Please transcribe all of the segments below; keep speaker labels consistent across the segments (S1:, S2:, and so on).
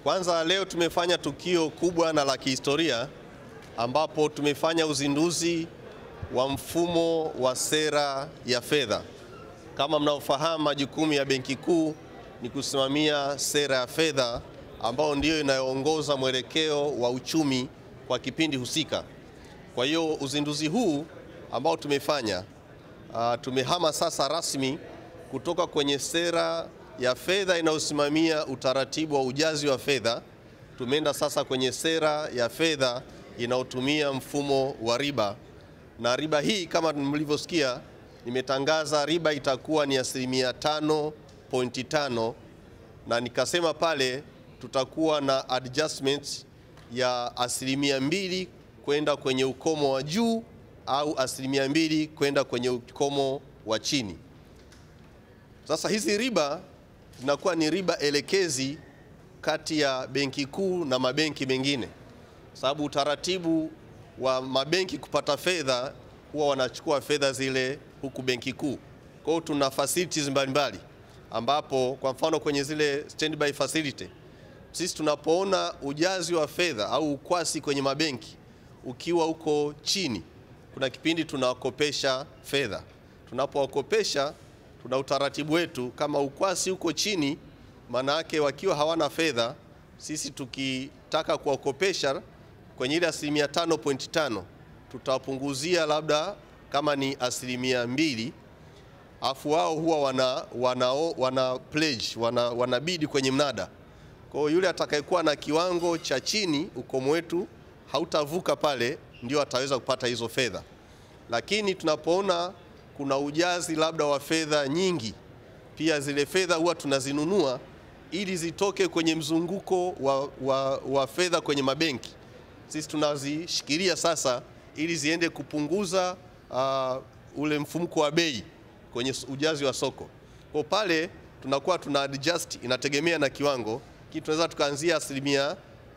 S1: Kwanza leo tumefanya tukio kubwa na la kihistoria ambapo tumefanya uzinduzi wa mfumo wa sera ya fedha. Kama mnavyofahamu, majukumu ya Benki Kuu ni kusimamia sera ya fedha ambayo ndiyo inayoongoza mwelekeo wa uchumi kwa kipindi husika. Kwa hiyo uzinduzi huu ambao tumefanya uh, tumehama sasa rasmi kutoka kwenye sera ya fedha inayosimamia utaratibu wa ujazi wa fedha, tumeenda sasa kwenye sera ya fedha inayotumia mfumo wa riba, na riba hii kama mlivyosikia, nimetangaza riba itakuwa ni asilimia 5.5 na nikasema pale tutakuwa na adjustment ya asilimia mbili kwenda kwenye ukomo wa juu au asilimia mbili kwenda kwenye ukomo wa chini. Sasa hizi riba zinakuwa ni riba elekezi kati ya Benki Kuu na mabenki mengine, sababu utaratibu wa mabenki kupata fedha huwa wanachukua fedha zile huku Benki Kuu. Kwa hiyo tuna facilities mbalimbali ambapo kwa mfano kwenye zile standby facility sisi tunapoona ujazi wa fedha au ukwasi kwenye mabenki ukiwa uko chini, kuna kipindi tunawakopesha fedha. Tunapowakopesha tuna utaratibu wetu, kama ukwasi uko chini, maana yake wakiwa hawana fedha, sisi tukitaka kuwakopesha kwenye ile asilimia 5.5 tutawapunguzia labda kama ni asilimia mbili, afu wao huwa wana, wana, wana pledge wana, wanabidi kwenye mnada. Kwa hiyo yule atakayekuwa na kiwango cha chini, ukomo wetu hautavuka pale, ndio ataweza kupata hizo fedha. Lakini tunapoona kuna ujazi labda wa fedha nyingi, pia zile fedha huwa tunazinunua ili zitoke kwenye mzunguko wa, wa, wa fedha kwenye mabenki. Sisi tunazishikilia sasa ili ziende kupunguza uh, ule mfumuko wa bei kwenye ujazi wa soko. Kwa pale tunakuwa tuna adjust, inategemea na kiwango kitu, tunaweza tukaanzia asilimia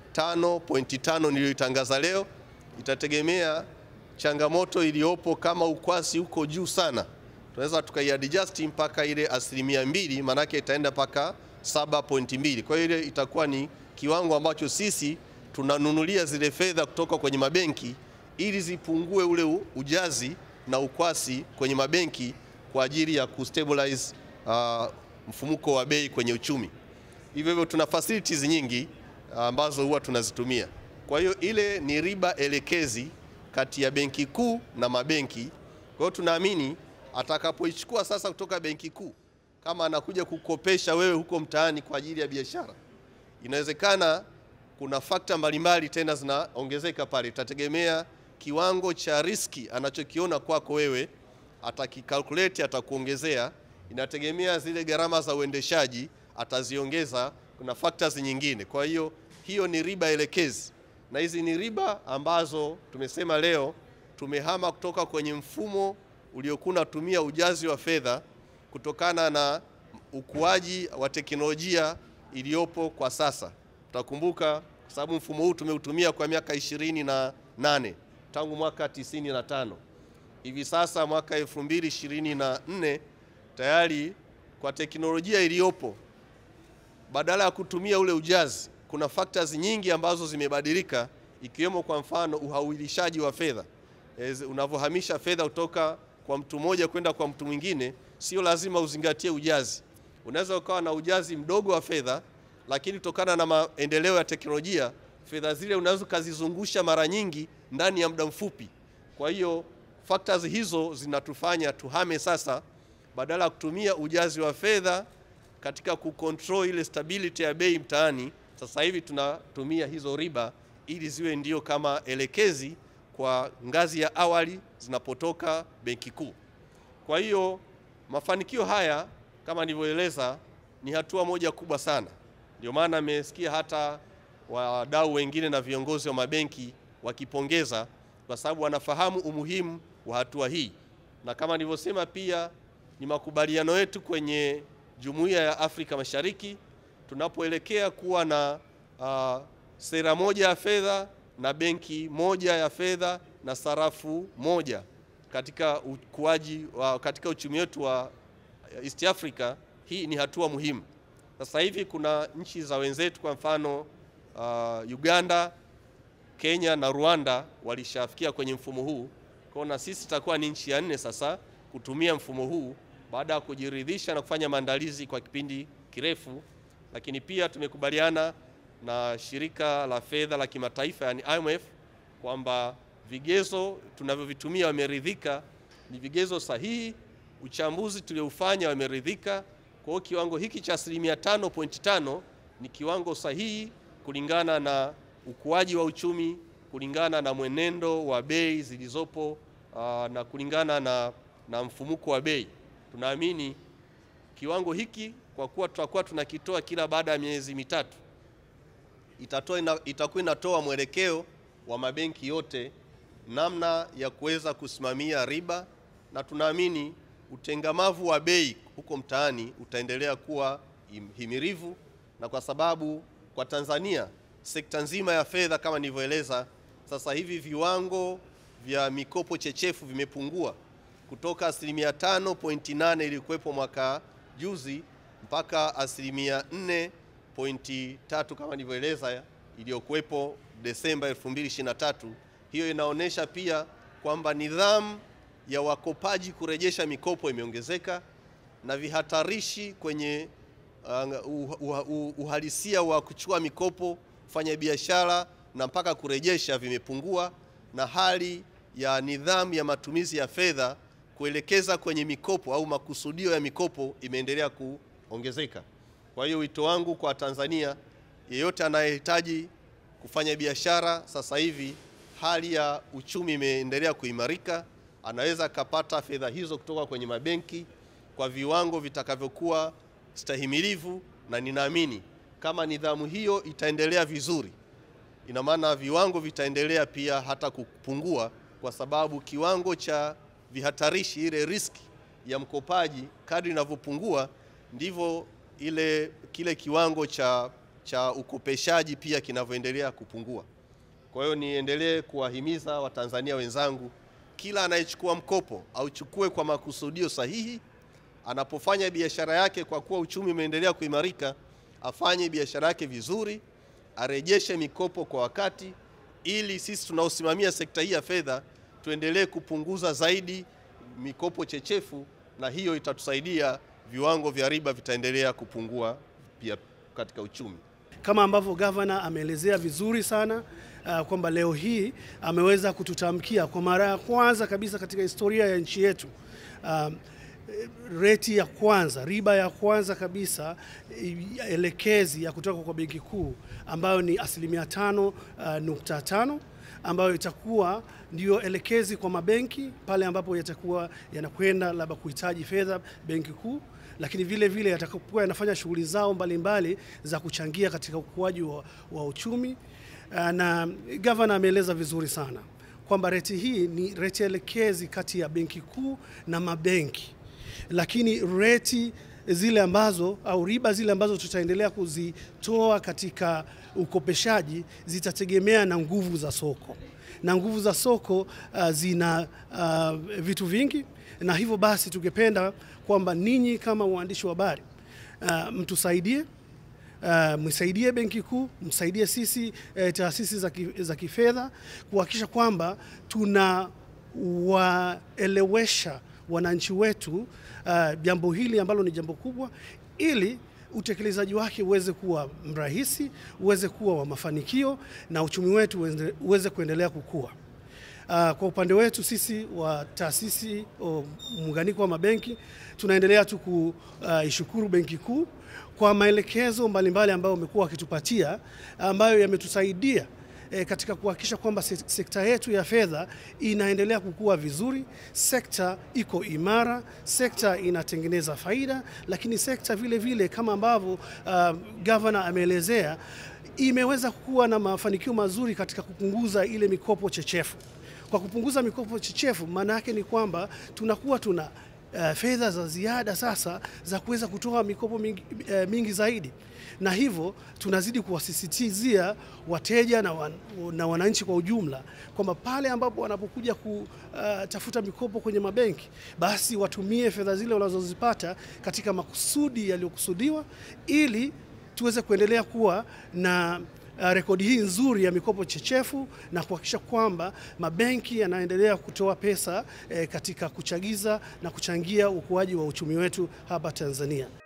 S1: 5.5 niliyoitangaza leo, itategemea changamoto iliyopo. Kama ukwasi uko juu sana, tunaweza tukaiadjust mpaka ile asilimia mbili, maanake itaenda mpaka 7.2. Kwa hiyo ile itakuwa ni kiwango ambacho sisi tunanunulia zile fedha kutoka kwenye mabenki ili zipungue ule ujazi na ukwasi kwenye mabenki kwa ajili ya kustabilize uh, mfumuko wa bei kwenye uchumi. Hivyo hivyo tuna facilities nyingi ambazo huwa tunazitumia. Kwa hiyo ile ni riba elekezi kati ya Benki Kuu na mabenki. Kwa hiyo tunaamini atakapoichukua sasa kutoka Benki Kuu, kama anakuja kukopesha wewe huko mtaani kwa ajili ya biashara, inawezekana kuna fakta mbalimbali tena zinaongezeka pale, itategemea kiwango cha riski anachokiona kwako wewe, atakikalkulate, atakuongezea. Inategemea zile gharama za uendeshaji ataziongeza, kuna factors nyingine. Kwa hiyo hiyo ni riba elekezi, na hizi ni riba ambazo tumesema leo tumehama kutoka kwenye mfumo uliokuwa unatumia ujazi wa fedha kutokana na ukuaji wa teknolojia iliyopo kwa sasa. Utakumbuka kwa sababu mfumo huu tumeutumia kwa miaka ishirini na nane tangu mwaka 95. Hivi sasa mwaka 2024 tayari kwa teknolojia iliyopo badala ya kutumia ule ujazi, kuna factors nyingi ambazo zimebadilika, ikiwemo kwa mfano uhawilishaji wa fedha. Unavyohamisha fedha kutoka kwa mtu mmoja kwenda kwa mtu mwingine, sio lazima uzingatie ujazi. Unaweza ukawa na ujazi mdogo wa fedha, lakini kutokana na maendeleo ya teknolojia, fedha zile unaweza ukazizungusha mara nyingi ndani ya muda mfupi. Kwa hiyo factors hizo zinatufanya tuhame sasa, badala ya kutumia ujazi wa fedha katika kucontrol ile stability ya bei mtaani, sasa hivi tunatumia hizo riba ili ziwe ndio kama elekezi kwa ngazi ya awali zinapotoka Benki Kuu. Kwa hiyo mafanikio haya kama nilivyoeleza ni hatua moja kubwa sana, ndio maana amesikia hata wadau wengine na viongozi wa mabenki wakipongeza, kwa sababu wanafahamu umuhimu wa hatua hii, na kama nilivyosema pia ni makubaliano yetu kwenye Jumuiya ya Afrika Mashariki tunapoelekea kuwa na uh, sera moja ya fedha na benki moja ya fedha na sarafu moja katika ukuaji wa katika uchumi wetu wa East Africa. Hii ni hatua muhimu. Sasa hivi kuna nchi za wenzetu, kwa mfano uh, Uganda, Kenya na Rwanda walishafikia kwenye mfumo huu. Kwa na sisi tutakuwa ni nchi ya nne sasa kutumia mfumo huu baada ya kujiridhisha na kufanya maandalizi kwa kipindi kirefu, lakini pia tumekubaliana na shirika la fedha la kimataifa yani IMF kwamba vigezo tunavyovitumia wameridhika, ni vigezo sahihi. Uchambuzi tulioufanya wameridhika. Kwa hiyo kiwango hiki cha asilimia 5.5 ni kiwango sahihi kulingana na ukuaji wa uchumi, kulingana na mwenendo wa bei zilizopo, aa, na kulingana na, na mfumuko wa bei. Tunaamini kiwango hiki kwa kuwa tutakuwa tunakitoa kila baada ya miezi mitatu itatoa ina, itakuwa inatoa mwelekeo wa mabenki yote namna ya kuweza kusimamia riba, na tunaamini utengamavu wa bei huko mtaani utaendelea kuwa himirivu, na kwa sababu kwa Tanzania sekta nzima ya fedha kama nilivyoeleza, sasa hivi viwango vya mikopo chechefu vimepungua kutoka asilimia 5.8 ilikuwepo mwaka juzi mpaka asilimia 4.3 kama nilivyoeleza iliyokuwepo Desemba 2023. Hiyo inaonyesha pia kwamba nidhamu ya wakopaji kurejesha mikopo imeongezeka na vihatarishi kwenye uh, uh, uh, uh, uhalisia wa kuchukua mikopo, kufanya biashara na mpaka kurejesha vimepungua, na hali ya nidhamu ya matumizi ya fedha kuelekeza kwenye mikopo au makusudio ya mikopo imeendelea kuongezeka. Kwa hiyo wito wangu kwa Tanzania, yeyote anayehitaji kufanya biashara sasa hivi, hali ya uchumi imeendelea kuimarika, anaweza akapata fedha hizo kutoka kwenye mabenki kwa viwango vitakavyokuwa stahimilivu, na ninaamini kama nidhamu hiyo itaendelea vizuri, ina maana viwango vitaendelea pia hata kupungua, kwa sababu kiwango cha vihatarishi, ile riski ya mkopaji kadri inavyopungua ndivyo ile kile kiwango cha, cha ukopeshaji pia kinavyoendelea kupungua. Kwa hiyo niendelee kuwahimiza Watanzania wenzangu, kila anayechukua mkopo auchukue kwa makusudio sahihi. Anapofanya biashara yake, kwa kuwa uchumi umeendelea kuimarika, afanye biashara yake vizuri, arejeshe mikopo kwa wakati, ili sisi tunaosimamia sekta hii ya fedha tuendelee kupunguza zaidi mikopo chechefu, na hiyo itatusaidia viwango vya riba vitaendelea kupungua pia katika uchumi.
S2: Kama ambavyo gavana ameelezea vizuri sana uh, kwamba leo hii ameweza kututamkia kwa mara ya kwanza kabisa katika historia ya nchi yetu um, reti ya kwanza, riba ya kwanza kabisa elekezi ya kutoka kwa Benki Kuu ambayo ni asilimia tano uh, nukta tano ambayo itakuwa ndio elekezi kwa mabenki pale ambapo yatakuwa yanakwenda labda kuhitaji fedha Benki Kuu, lakini vile vile yatakapokuwa yanafanya shughuli zao mbalimbali mbali za kuchangia katika ukuaji wa, wa uchumi. Na gavana ameeleza vizuri sana kwamba reti hii ni reti elekezi kati ya Benki Kuu na mabenki, lakini reti zile ambazo au riba zile ambazo tutaendelea kuzitoa katika ukopeshaji zitategemea na nguvu za soko, na nguvu za soko uh, zina uh, vitu vingi, na hivyo basi tungependa kwamba ninyi kama waandishi wa habari uh, mtusaidie Uh, msaidie Benki Kuu, msaidie sisi eh, taasisi za, ki, za kifedha kuhakikisha kwamba tunawaelewesha wananchi wetu jambo uh, hili ambalo ni jambo kubwa, ili utekelezaji wake uweze kuwa mrahisi, uweze kuwa wa mafanikio na uchumi wetu uweze, uweze kuendelea kukua. Uh, kwa upande wetu sisi wa taasisi muunganiko wa mabenki tunaendelea tu kuishukuru uh, Benki Kuu kwa maelekezo mbalimbali ambayo wamekuwa wakitupatia ambayo yametusaidia E, katika kuhakikisha kwamba sekta yetu ya fedha inaendelea kukua vizuri, sekta iko imara, sekta inatengeneza faida, lakini sekta vile vile kama ambavyo uh, gavana ameelezea imeweza kuwa na mafanikio mazuri katika kupunguza ile mikopo chechefu. Kwa kupunguza mikopo chechefu, maana yake ni kwamba tunakuwa tuna uh, fedha za ziada sasa za kuweza kutoa mikopo mingi, uh, mingi zaidi na hivyo tunazidi kuwasisitizia wateja na, wan, na wananchi kwa ujumla kwamba pale ambapo wanapokuja kutafuta uh, mikopo kwenye mabenki basi watumie fedha zile wanazozipata katika makusudi yaliyokusudiwa ili tuweze kuendelea kuwa na uh, rekodi hii nzuri ya mikopo chechefu na kuhakikisha kwamba mabenki yanaendelea kutoa pesa eh, katika kuchagiza na kuchangia ukuaji wa uchumi wetu hapa Tanzania.